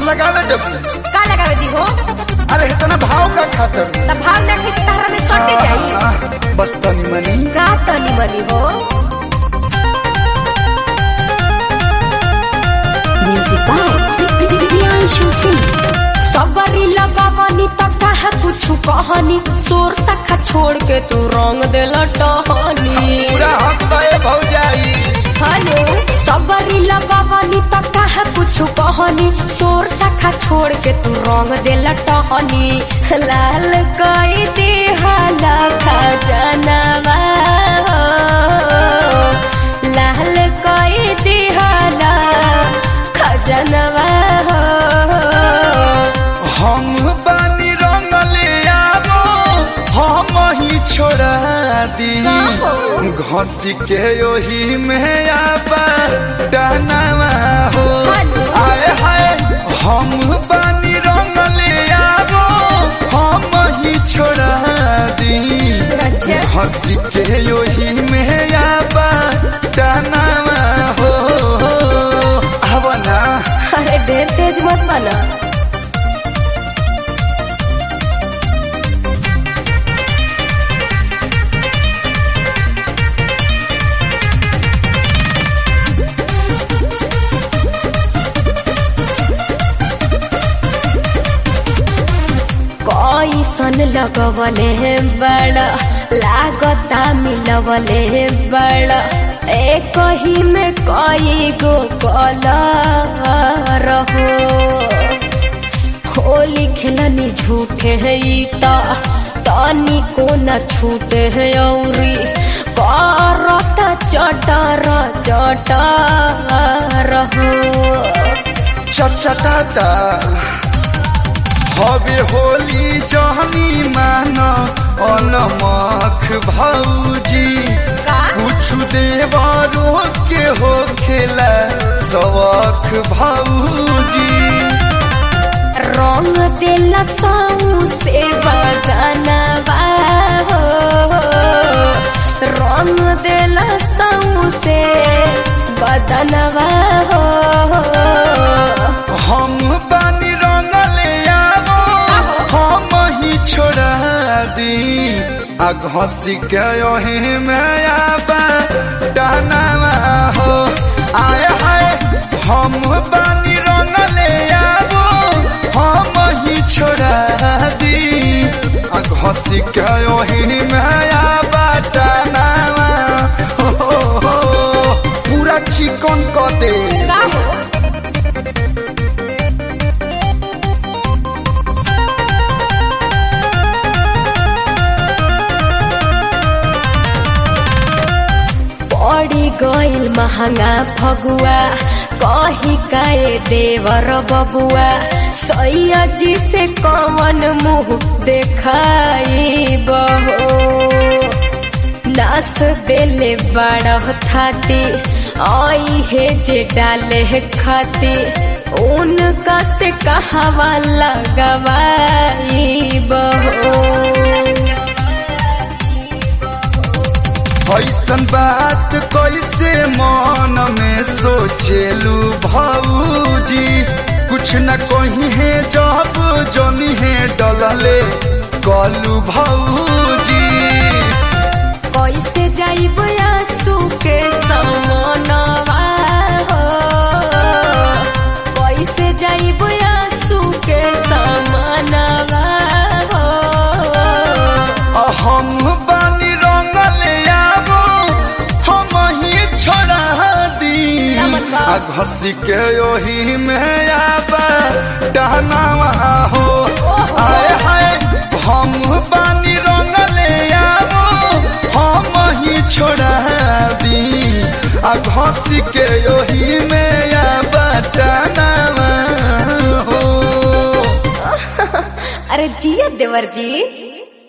लगावे जब का लगावे दी हो अरे इतना भाव का खातर त भाव ना खी तारा में सटे जाई आह, बस तनी मनी का तनी मनी हो Music by Priyanshu Singh. सबरी लगावनी त कहा कुछ कहनी तोर सखा छोड़ के तू रंग देला टहनी पूरा हक पाए भौजाई हेलो सबरी लगावनी त कहा कुछ कहनी तोर सखा छोड़ के तू रंग देला टहनी लाल कई दे हाला खजनवा लाल कई दे हाला खजनवा हम बानी रंगले आवो हम ही छोड़ा दी घसी के ओही में आबा डहनावा हो आए हाय हम बानी रंगले आवो हम ही छोड़ा दी अच्छा हंसी के ओही में आबा डहनावा हो अब ना अरे ढेर तेज मत बना कैसन लगवले हे बड़ा लागता मिलवले हे बड़ा एक ही में कई गो कलर हो होली खेलनी झूठे है ई ता तानी को न छूटे है औरी करता चटर चटर हो चटचटाता हवे होली जहनी मान अलमख भौजी का? कुछ देवरो के हो खेला सवख भौजी रंग देला साऊ से बदनवा हो रंग देला साऊ से बदनवा हो हम बानी रंगले आवो हम ही छोड़ा दी आ घसी के ओही में आबा डानावा हो आए हाय हम बानी रंगले आवो हम ही छोड़ा दी आ घसी के ओही में आबा डानावा हो, हो, हो पूरा चिकन क दे का हो पड़ी गइल महंगा फगुआ कही काए देवर बबुआ सैया जी से कवन मुंह देखाई बहो नास देले बड़ थाती आई है जे डाले है खाती उनका से कहवा लगवाई बहो ऐसन बात कैसे मन में सोचेलू भौजी कुछ न कही है जब जोनी है डलले कलू भौजी कैसे जाइब आंसू के समनवा हो कैसे जाइब आंसू के समनवा हो आ हम बानी रंगले आवो हम ही छोड़ा दी नमन बा। आ घसी के ओही में आबा डहनावा हो आए हाय हम बानी रंगले आवो हम ही छोड़ा दी आ घसी के ओही में आबा डहनावा हो अरे जिया देवर जी